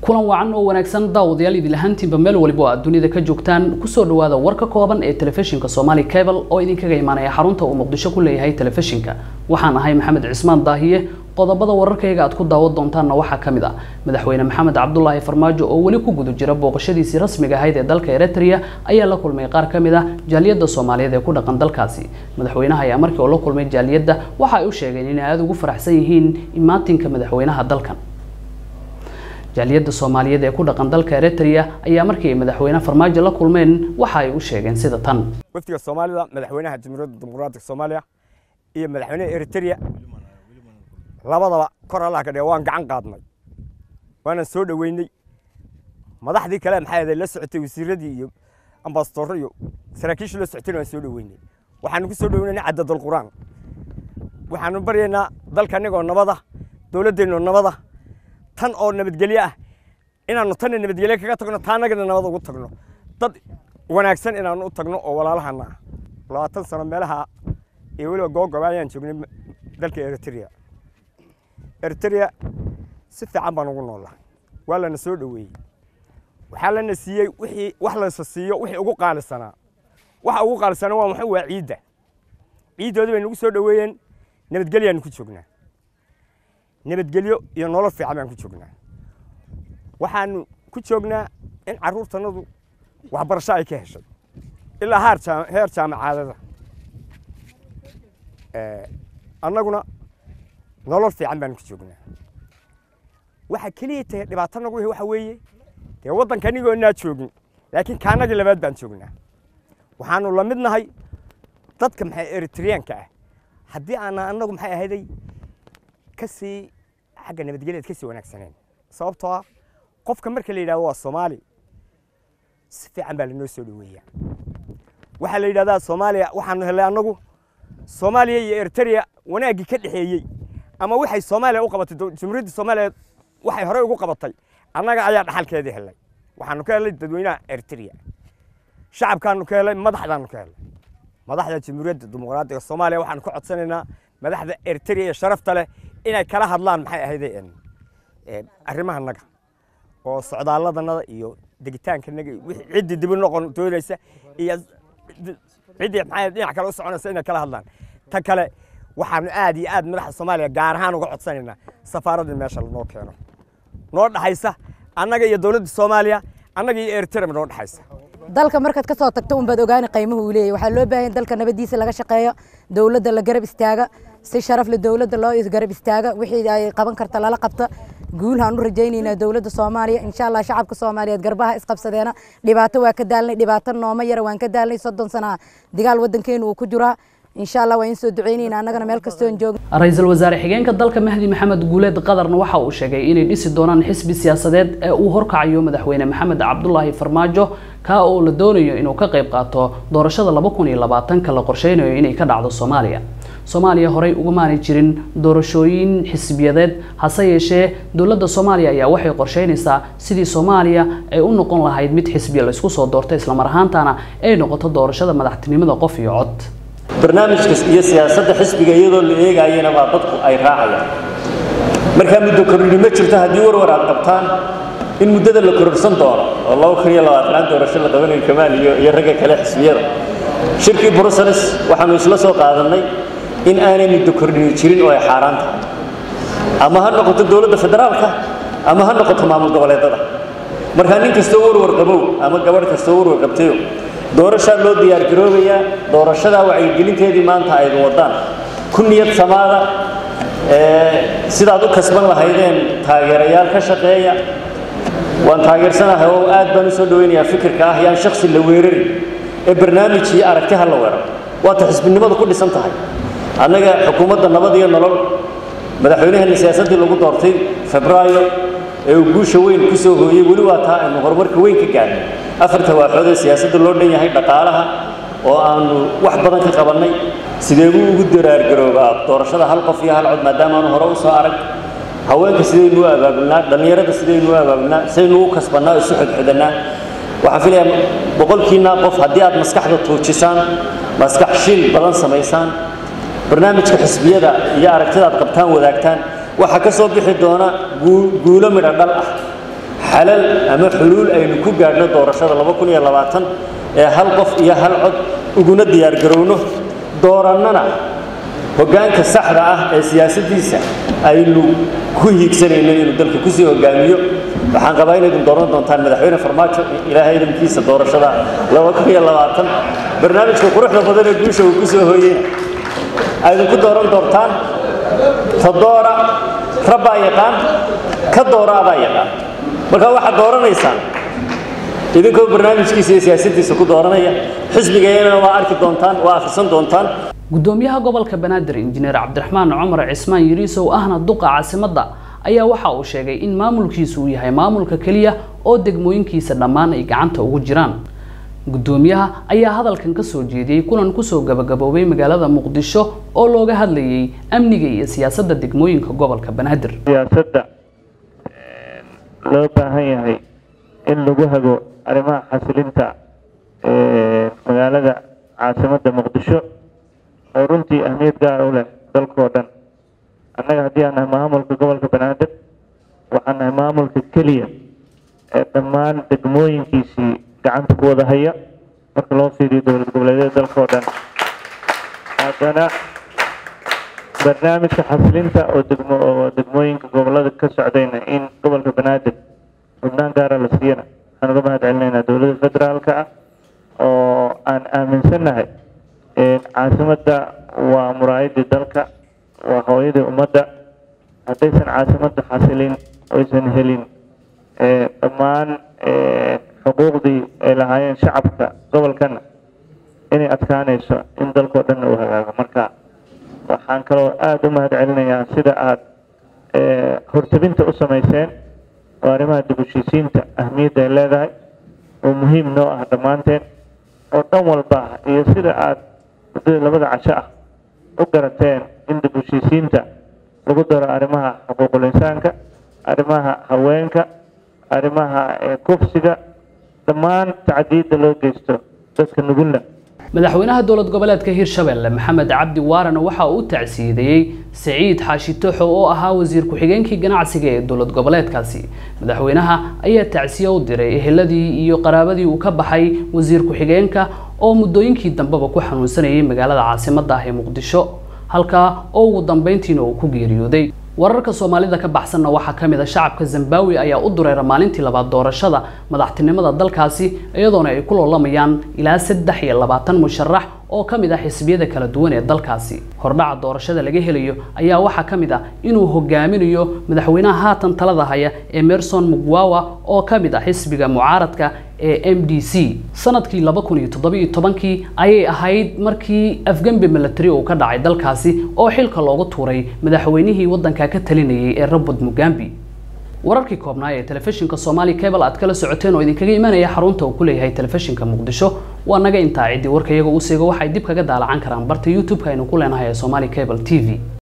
kulan wacan oo wanaagsan daawadayaal idil ahaantiinba meel waliba oo aad dunida ka joogtaan kusoo dhawaada warka kooban ee telefishinka Somali Cable oo idinkaga imaanaya xarunta uu Muqdisho ku leeyahay telefishinka waxaan ahay Maxamed Cismaan Daahiye qodobada wararkayga aad ku daawan doontaanna waxaa ka mid ah madaxweyne maxamed cabdulaahi farmaajo oo weli ku guda jira booqashadiisii rasmiga ahayd ee dalka eritrea ayaa la kulmay qaar ka mid ah jaaliyadda soomaaliyeed ee ku dhaqan dalkaasi madaxweynaha ayaa markii oo la kulmay jaaliyadda waxa ay u sheegeen inay aada ugu faraxsan yihiin imaatinka madaxweynaha dalkan jaaliyadda soomaaliyeed ee ku dhaqan dalka eritrea ayaa markii ay madaxweyne farmaajo la kulmeen waxa ay u sheegeen sida tan wafdiga soomaalida madaxweynaha jamhuuriyadda dimuqraatiga soomaaliya iyo madaxweynaha eritrea labadaba kor allah ka dhige waan gacan qaadnay waanaan soo dhoweynay madaxdii kale maxay ahayd la socotay wasiiradii iyo ambasadorro iyo saraakiishii la socotayna waan soo dhoweynay waxaanu ku soo dhoweynay cadadul qur'aan waxaanu baryaynaa dalka anigoo nabada dowladdeennoo nabada tan oo nabadgelyo ah inaanu tanna nabadgelyo kaga tagno taanagana nabad ugu tagno dad wanaagsan inaanu u tagno oo walaalahana ah labaatan sano meelaha iyo weliba googoba ayaan joognay dalka eritrea eritrea si fiican baan ugu noolaa waa lana soo dhoweeyey waxaa lana siiyey wixii wax laysa siiyo wixii ugu qaalisanaa waxa ugu qaalisanaa waa maxay waa ciidda ciiddoodii bay nagu soo dhoweeyeen nabadgelyaanu ku joognaa nabadgelyo iyo nolol fiican baan ku joognaa waxaanu ku joognaa in carruurtanadu waxbarasho ay ka heshay ilaa haar heer jaamacaadada annaguna nolol fiican baanu ku joognaa waxa keliya tahay dhibaato nagu waxa weeye dee waddanka anigoonaa joogin laakiin kaanagii labaad baan joognaa waxaanu la mid nahay dadka maxay eritreyaanka ah haddii aana annagu maxay ahayday ka sii xagga nabadgelyaad ka sii wanaagsaneen sababtoo ah qofka marka la yidhahdo waa soomaali si fiican baa lanoo soo dhoweeyaa waxaa la yidhahdaa soomaaliya waxaanu helay annagu soomaaliya iyo eritrea wanaaggii ka dhexeeyey ama waxay soomaaliya u qabatay jamhuuriyadda soomaaliya waxay horey ugu qabatay annaga ayaa dhaxalkeedii helay waxaanu ka helay dadweynaha eritrea shacabkaanu ka helay madaxdaanu ka helay madaxda jamhuuriyadda dimuqraatiga soomaaliya waxaanu ka codsanaynaa madaxda eritrea ee sharafta leh inay kala hadlaan maxay ahayde arrimahanaga oo socdaalladanada iyo degitaankanaga ciddii dibi noqon doonaysa iyo ciddii maxay dhinac kale u soconaysa inay kala hadlaan ta kale waxaanu aad iyo aad madaxda soomaaliya gaar ahaan uga codsanaynaa safaaraddii meesha lanoo keeno noo dhaxaysa annaga iyo dowladda soomaaliya annaga iyo eritrea noo dhaxaysa dalka markaad ka soo tagto unbaad ogaani qiimuhu uu leeyahy waxaa loo baahan dalka nabadiisa laga shaqeeyo dowladda la garab istaaga si sharaf leh dowladda loo garab istaaga wixii ay qaban karta lala qabta guulhaan u rajaynaynaa dowladda soomaaliya insha allah shacabka soomaaliyeed garbaha isqabsadeena dhibaato waa ka daalnay dhibaato nooma yara waan ka daalnay soddon sana dagaal waddankeenu uu ku jiraa insha allah waan soo duceynayna annagana meel kastoon joogno ra-iisul wasaare xigeenka dalka mahdi maxamed guuleed qadarna waxa uu sheegay inay dhisi doonaan xisbi siyaasadeed ee uu horkacayo madaxweyne maxamed cabdulaahi farmaajo kaa oo la doonayo inuu ka qayb qaato doorashada laba kun iyo labaatanka la qorsheynayo inay ka dhacdo soomaaliya soomaaliya horey ugumaanay jirin doorashooyin xisbiyadeed hase yeeshee dowladda soomaaliya ayaa waxay qorsheynaysaa sidii soomaaliya ay u noqon lahayd mid xisbiya laysku soo doortay islamar ahaantana ay noqoto doorashada madaxtinimada qof iyo cod barnaamijka iyo siyaasadda xisbiga iyadoo la eegaayana waa dadku ay raacayaan markaa muddo kororhi ma jirto haddii warwar aad qabtaan in muddada la kororsan doono oo laba kun iyo labaatanaan doorasho la qabanayo kamaal iyo iyo ragga kale xisbiyada shirkii brussels waxaanu isla soo qaadannay in aanay muddo kordhini jirin oo ay xaaraan tahay ama ha noqoto dowladda federaalka ama ha noqoto maamul goboleedada markaa nin kastoo warwar qabow ama gabadh kastoo warwar qabtayo doorashaa loo diyaargaroobayaa doorashadaa wacyigelinteedii maanta aydu waddaan ku niyad samaada sidaad u kasban lahaydeen taageerayaal ka shaqeeya waan taageersanahay oo aad baan u soo dhoweynayaa fikirka ah yaan shaksi la weerarin ee barnaamij iyo aragti ha la weeraro waata xisbinimadu ku dhisan tahay annaga xukuumadda nabad iyo nolol madaxweynaheena siyaasaddii lagu doortay febraayo ee uu guusha weyn ku soo hooyey weli waa taa aynu horumarka weyn ka gaarnay afarta waaxood ee siyaasadda loo dhan yahay dhaqaalaha oo aanu wax badan ka qabannay sidee buu ugu daraargaroobaa doorashada hal qof iyo hal cod maadaama aanu hore u soo arag haweenka sidaynu u abaabulnaa dhallinyarada sidaynu u abaabulnaa sidaynu u kasbannaa isu xodxodannaa waxaan filayaa boqolkiinaa qof haddii aad maskaxda tuujisaan maskax shil badan samaysaan barnaamijka xisbiyada iyo aragtida aad qabtaan wadaagtaan waxaa ka soo bixi doona guulo midho dhal ah xalal ama xuluul aynu ku gaadhno doorashada laba kun iyo labaatan ee hal qof iyo hal cod uguna diyaargarowno doorannana hoggaanka saxda ah ee siyaasaddiisa aynu ku hiigsanayno inuu dalka kusii hogaamiyo waxaan qabaa inaydin dooran doontaan madaxweyne farmaajo ilaahay idinkiisa doorashada laba kun iyo labaatan barnaamijka quruxda badan ee guusha uu ku soo hooyey aydinku dooran doontaan ta doora rabbaa yaqaan ka doora adaa yaqaan marka waxaad dooranaysaan idinkoo barnaamijkiisa iyo siyaasaddiisa ku dooranaya xisbigeena waa arki doontaan waa akhrisan doontaan gudoomiyaha gobolka banaadir injineer cabdiraxmaan cumar cismaan yiriisow ahna duqa caasimadda ayaa waxa uu sheegay in maamulkiisu uu yahay maamulka keliya oo degmooyinkiisa dhammaan ay gacanta ugu jiraan gudoomiyaha ayaa hadalkan ka soo jeediyey kulan kusoo gabagaboobay magaalada muqdisho oo looga hadlayay amniga iyo siyaasadda degmooyinka gobolka banaadir siyaasadda loo baahan yahay in lagu hago arrimaha xasilinta magaalada caasimadda muqdisho oo runtii ahmiyad gaar u leh dalkoo dhan annaga haddii aan nahay maamulka gobolka banaadir waxaan nahay maamulka keliya ee dhammaan degmooyinkiisii gacanta ku wada haya marka loo fiiriyo dowlad goboleedyada dalkoo dhan haddana barnaamijka xasilinta oo degmo oo degmooyinka gobolada ka socdayna in gobolka banaadir xubnaan gaara la siiyana waxaan uga mahad celinaynaa dowladda federaalka ah oo aan aaminsannahay caasimadda waa muraayadii dalka waa hooyadii ummadda haddaysan caasimadda xasilin oysan helin dhammaan xuquuqdii ay lahaayeen shacabka gobolkana inay adkaanayso in dalkoo dhanna uu hagaago marka waxaan kaloo aada u mahad celinayaa sida aada hortabinta u samayseen oo arrimaha dib u heshiisiinta ahmiyadda ay leedahay oo muhiim noo ah dhammaanteen oo dhan walba ah iyo sida aada muddada labada casho ah u garateen in dib u heshiisiinta lagu daro arrimaha xuquuqul insaanka arrimaha haweenka arrimaha kufsiga dhammaan tacdiyadda loo geysto dadka nugula madaxweynaha dowlad goboleedka hirshabelle maxamed cabdi waarana waxa uu u tacsiideeyey siciid xaashi toxo oo ahaa wasiir ku-xigeenkii ganacsiga ee dowlad goboleedkaasi madaxweynaha ayaa tacsiye u diray eheladii iyo qaraabadii uu ka baxay wasiir ku-xigeenka oo muddooyinkii dambeba ku xanuunsanayay magaalada caasimadda ah ee muqdisho halkaa oo ugu dambeyntiina uu ku geeriyooday wararka soomaalida ka baxsanna waxaa ka mid a shacabka zambawi ayaa u dureera maalintii labaad doorashada madaxtinimada dalkaasi iyadoona ay ku loolamayaan ilaa saddex iyo labaatan musharax oo ka mid ah xisbiyada kala duwan ee dalkaasi hordhaca doorashada laga helayo ayaa waxaa ka mid ah inuu hogaaminayo madaxweynaha haatan talada haya emerson mugwawa oo ka mid ah xisbiga mucaaradka ee m d c sanadkii laba kun iyo toddobiyo tobankii ayay ahayd markii afgembi milatary uu ka dhacay dalkaasi oo xilka loogu tuuray madaxweynihii waddanka ka talinayay ee robert mugambi wararkii koobnaa ee telefishinka somali cable aad kala socoteen oo idinkaga imanaya xarunta uu ku leeyahay telefishinka muqdisho waa naga intaa ciddii warka iyaga uu seego waxay dib kaga daalacan karaan barta youtube-ka aynu ku leenahay ee somali cable t v